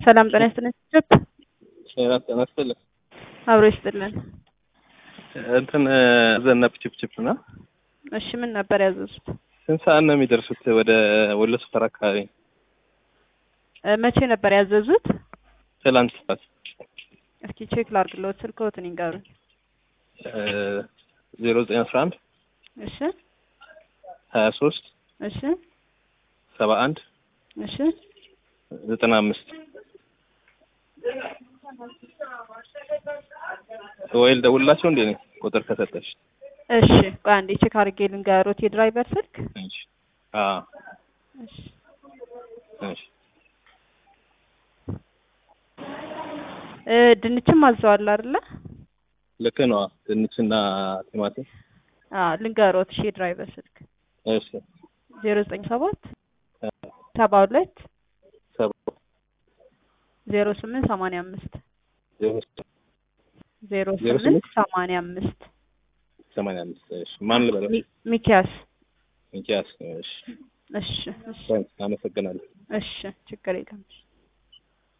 ሰላም ጤና ይስጥልን። ችፕ ጤና ጤና ይስጥልን። አብሮ ይስጥልን። እንትን ዘነብ ችፕችፕ ና እሺ ምን ነበር ያዘዙት? ስንት ሰዓት ነው የሚደርሱት ወደ ወሎ ሰፈር አካባቢ? እ መቼ ነበር ያዘዙት? ትላንት ሰዓት እስኪ ቼክ ላድርግልዎት። ስልክዎትን ይንገሩኝ። ዜሮ ዘጠኝ አስራ አንድ እሺ ሀያ ሶስት እሺ ሰባ አንድ እሺ ዘጠና አምስት ወይ ልደውልላቸው እንዴ ነኝ ቁጥር ከሰጠሽ? እሺ ቆይ አንዴ ቼክ አድርጌ ልንገሮት የድራይቨር ስልክ። እሺ አዎ እሺ እሺ እ ድንችም አዘዋል አይደለ? ልክ ነው። ድንችና ቲማቲም አዎ ልንገሮት። እሺ የድራይቨር ስልክ እሺ ዜሮ ዘጠኝ ሰባት ሰባ ሁለት ሰባ ዜሮ ስምንት ሰማንያ አምስት ዜሮ ዜሮ ዜሮ ስምንት ሰማንያ አምስት ሰማንያ አምስት እሺ ማን ልበለው? ሚ- ሚኪያስ ሚኪያስ እሺ እሺ እሺ አመሰግናለሁ። እሺ ችግር የለም።